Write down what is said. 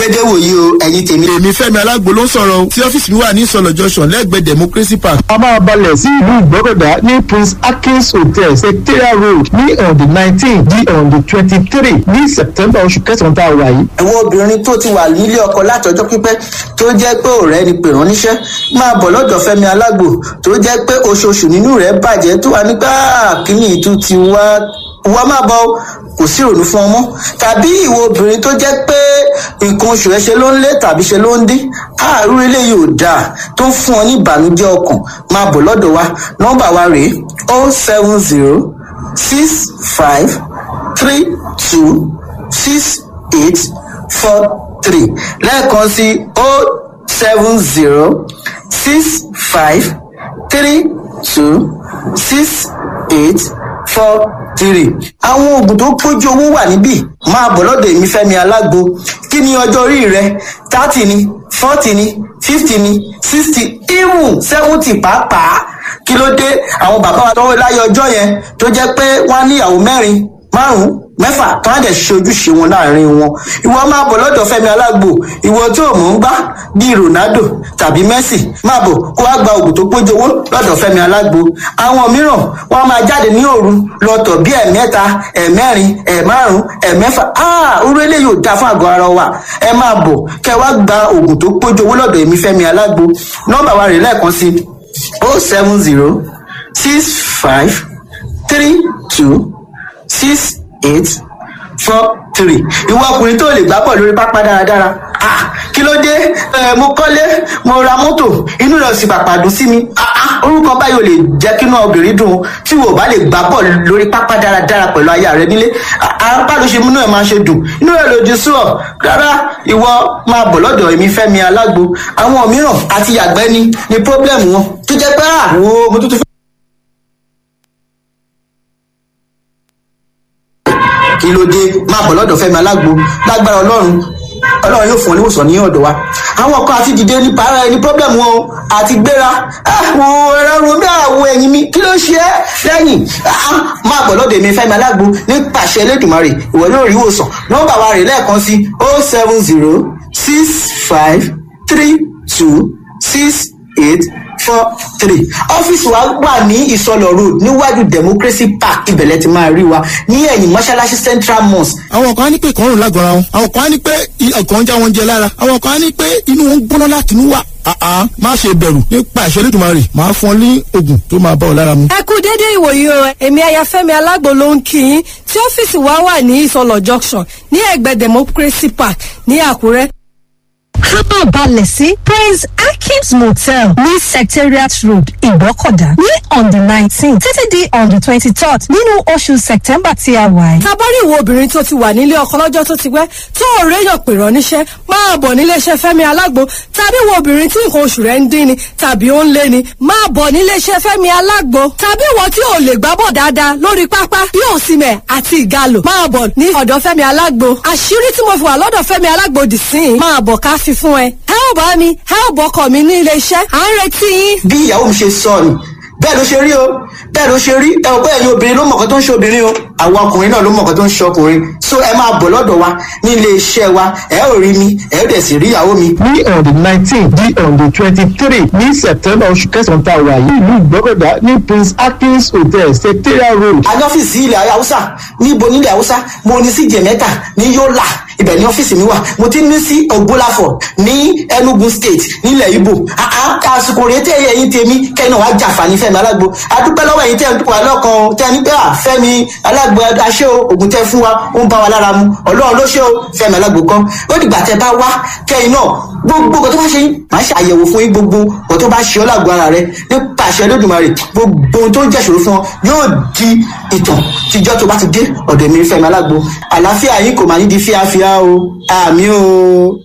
dédé wòyí o ẹ̀yin tèmi. èmi fẹ́mi alágbo ló ń sọ̀rọ̀ o tí ọ́fíìsì mi wà ní ìsọ̀lọ̀ junction lẹ́gbẹ̀ẹ́ democracy park. a máa balẹ̀ sí ìlú ìgbọ́kọ̀dá ní prince akins hotel secretariat road ní on the nineteen di on the twenty-three ní september oṣù kẹsàn-án tá a wà yìí. àwọn obìnrin tó ti wà nílé ọkọ látọjọ́ pípẹ́ tó jẹ́ pé ọ̀rẹ́ ni pè rán níṣẹ́ máa bọ̀ lọ́dọ̀ fẹ́mi alágbo tó jẹ́ pé oṣooṣù nínú rẹ̀ bàjẹ́ tó wà nígbà kíní ìtú ti wá wá má bọ̀ o, kò sí ìrònú fún ọmọ tàbí ìwọ obìnrin tó jẹ́ pé nǹkan oṣù rẹ̀ ṣe ló ń lé tàbí ṣe ló ń dín àárú eléyìí ò dáa tó ń fún ọ ní ìbànújẹ́ ọkàn máa bọ̀ lọ́dọ̀ wa nọ́mbà wa rèé o seven zero six five three two six eight four three lẹ́ẹ̀kan sí o seven zero six five three two six eight four three. àwọn oògùn tó pójú owó wà níbí máa bọ̀ lọ́dọ̀ èmi fẹ́mi alágbo kí ni ọjọ́ orí rẹ thirty ni forty ni fifty ni sixty even seventy pàápàá kí ló dé àwọn bàbá wa tọwọ́ láyé ọjọ́ yẹn tó jẹ́ pé wọ́n á níyàwó mẹ́rin márùn-ún mẹ́fà tó á dẹ̀ ṣe ojúṣe wọn láàrin wọn ìwọ máa bọ̀ lọ́dọ̀ fẹ́mi alágbo ìwọ tí ò mọ̀ ń gbá bíi ronaldo tàbí messi máa bọ̀ kó wá gba oògùn tó pójú owó lọ́dọ̀ fẹ́mi alágbo àwọn mìíràn wọ́n máa jáde ní òru lọ́tọ̀ bíi ẹ̀mẹ́ta ẹ̀mẹ́rin ẹ̀márùn ẹ̀mẹ́fà áà orú eléyìí ò dáa fún àgọ́ ara wa ẹ máa bọ̀ kẹ́ wá gba oògùn tó pójú owó lọ́dọ̀ èmi fẹ́mi alágbo nọ́mbà wa rè lẹ́ẹ̀kan sí o seven zero six five three two six eight four three ìwọ ọkùnrin tó lè gbá bọ̀ lórí pápá dáradára ah kí ló dé ẹ mo kọ́lé mo ra mọ́tò inú rẹ̀ sì pàpà dùn sí mi ah ah orúkọ báyìí ò lè jẹ́ kí inú obìnrin dùn tí wò bá lè gbá bọ̀ lórí pápá dáradára pẹ̀lú aya rẹ nílé apá ló ṣe múnú ẹ̀ máa ṣe dùn inú rẹ̀ lòdì sí ọ rárá ìwọ máa bọ̀ lọ́dọ̀ èmi fẹ́mi alágbo àwọn mìíràn àti yàgbẹ́ ni ni pọ́blẹ́mù wọn tó jẹ́ pé ah wo mo tún tún fẹ́ kí ló dé máa bọ̀ lọ́dọ̀ fẹ́mi alágbo lágbára ọlọ́run ọlọ́run yóò fún ọ níwòsàn ní ọ̀dọ̀ wa àwọn kan àti dìde ní para ẹni pọ́blẹ́mù wọn o àti gbéra àwọn ẹ̀rọ romi àwọ̀ ẹ̀yìn mi kí ló ṣe é lẹ́yìn máa bọ̀ lọ́dọ̀ èmi fẹ́mi alágbo ní pàṣẹ elédùnmarè ìwọ yóò rí ìwòsàn nọ́mbà wa rè lẹ́ẹ̀kan sí o seven zero six five three two six eight four three ọ́fíìsì wa wà ní ìsọlọ̀ road níwájú democracy park ibẹ̀lẹ̀ ti máa rí wa ní ẹ̀yìn mọ́ṣáláṣí central mosque. àwọn kan á ní pé ìkọrùn lágọ̀ọ́ra wọn àwọn kan á ní pé ọkàn ń já wọn jẹ lára àwọn kan á ní pé inú wọn ń gbóná láti inú wà àá má ṣe bẹ̀rù nípa ìṣẹ́lẹ̀ tó máa rè máa fún ọ ní oògùn tó máa bá ọ lára mu. ẹ kú dédé ìwòyí o èmi ayafẹ́mi alágbo ló ń kí yín tí ọ́fíìsì wa wà ní ìsọlọ̀ junction ní ẹ̀gbẹ́ democracy park ní àkúrẹ́ kábọ̀ balẹ̀ sí prince akins motel ní secretariat road ìgbọ́kọ̀dá ní on the nineteen títí di on the twenty-third nínú oṣù september tí a wà yìí. tabari ìwọ obìnrin tó ti wà nílé ọkọ lọ́jọ́ tó ti pẹ́ tó ò réyàn pè rán níṣẹ́ máa bọ̀ níléeṣẹ́ fẹ́mi alágbo tàbí ìwọ obìnrin tí nǹkan oṣù rẹ̀ ń dín ni tàbí ó ń lé ni máa bọ̀ níléeṣẹ́ fẹ́mi alágbo tàbí ìwọ tí ò lè gbábọ̀ dáadáa lórí pápá bí òsìmẹ̀ àti ìgalò máa bọ̀ ní ọ̀dọ̀ fẹ́mi alágbo àṣírí tí mo fi wà lọ́dọ̀ fẹ́mi alágbo dì sí i máa bọ̀ ká fi fún ẹ ẹ ò bá mi ẹ ò bọkọ mi ní iléeṣẹ́ à ń retí yín. bí ìyàwó mi ṣe sọ ni bẹ́ẹ̀ ló ṣe rí o bẹ́ẹ̀ ló ṣe rí ẹ ò bẹ́ẹ̀ ni obìnrin ló mọ̀ọ́kan tó ń ṣe obìnrin o àwọn ọkùnrin náà ló mọ̀ọ́kan tó ń ṣe ọkùnrin so ẹ máa bọ̀ lọ́dọ̀ wa ní ilé iṣẹ́ wa ẹ ò rí mi ẹ ò dẹ̀ sì rí ìyàwó mi. ní on the nineteen di on the twenty-three ní september oṣù kẹsàn-án tá a wà yìí ìlú ìgbọ́kọ̀dá ní prince akins hotel secretariat road. a ní ọ́fíìsì ilẹ̀ haúsá níbo nílẹ̀ haúsá mo ní sí jẹ̀mẹ́ta ní yọ́là ibẹ̀ ní ọ́fíìsì mi wà mo ti ní sí ògbólàfọ̀ ní enugu state nílẹ̀ ibo àsìkò rèé tẹ́ ẹ̀yìn tèmi kẹ́ni wàá jàǹfààní fẹ́mi alágbo adúpẹ́ lọ́wọ́ ẹ̀yìn tẹ́ ẹ̀ wà lọ́kàn tẹ́ ẹ ní pé à fẹ́mi alágbo aṣẹ́ o ògùn tẹ́ fún wa ó ń bá wa lára mu ọlọ́run ló ṣe o fẹ́mi alágbo kan ó dìgbà tẹ́ bá wá kẹ́yìn náà gbogbo nǹkan tó bá ṣe yín màá ṣe àyẹ̀wò fún yín gbogbo nǹkan tó bá ṣe ọ́ lágbo ara rẹ nípa àṣẹ lódùmarè gbogbo ohun tó ń jẹ́ṣòro fún ọ yóò di ìtàn tíjọ́ tó bá ti dé ọ̀dọ̀ mi fẹ́mi alágbo àlàáfíà yín kò máa ní di fíafíà o àmì o.